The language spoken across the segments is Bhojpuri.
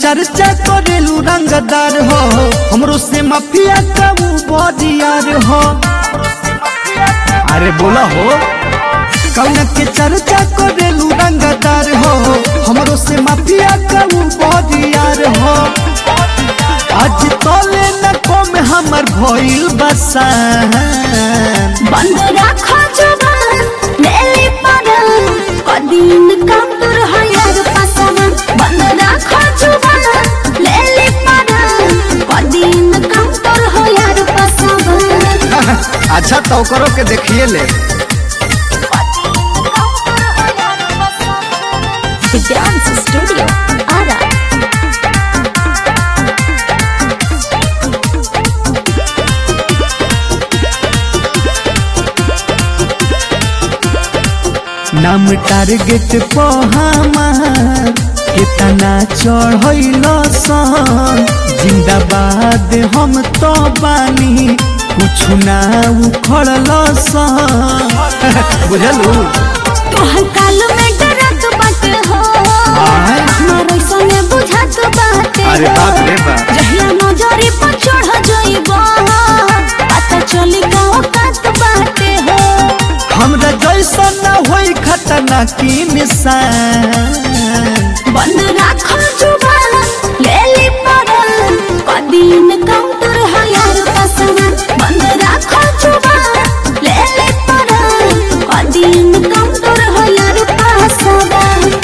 चर्चा करेलू रंगदार हो हमरो से माफिया कबू बदियार हो अरे बोला हो कौन के चर्चा करेलू रंगदार हो हमरो से माफिया कबू बदियार हो आज तोले न कम हमर भइल बसान बंद राखो जुबान लेली पड़ल कदीन काम तोर हयार पसवन बंद राखो जुबान लेली पड़ल कदीन काम तोर हयार पसवन अच्छा तो करो के देखिए ले डांस स्टूडियो आरा नाम टारगेट को हमार कितना चढ़ल सन जिंदाबाद हम तो बानी कुछ ना उखड़ल सन बुझलू तोहर काल में डरत बाटे हो आय। मारै संगे बुझत बाटे अरे हो। बाप रे बाप। जहिया नजरी पर चढ़ जइबो पता चली गाँव कात बाटे हो हमरा जैसा ना होई खतना की निशान बंद राखो जुबान लेली पड़ल कदीन काउंटर हयार पसंद बंद राखो जुबान लेली पड़ल कदीन काउंटर हयार पसंद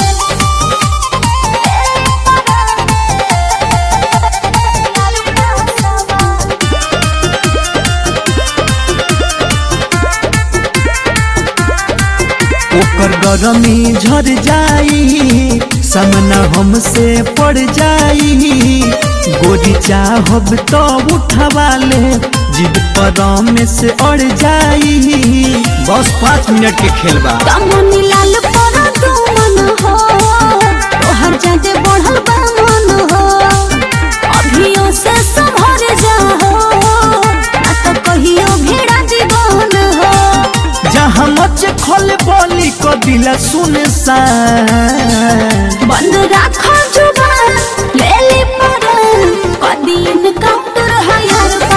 ओकर गरमी झर जाई सामना हमसे पड़ जाई गोरी चाहब तो उठवा ले जिद पर में से अड़ जाई बस पाँच मिनट के खेल बा कमनी लाल परा तू मन हो तोहर जाते बढ़ल बा मन हो अभियो से संभर जा हो ना तो कहियो भेड़ा जीवन हो जहाँ मच खोल बोली को दिला सुन सा बंद राखो जुबान लेली पड़ल कदीन काउंटर हयार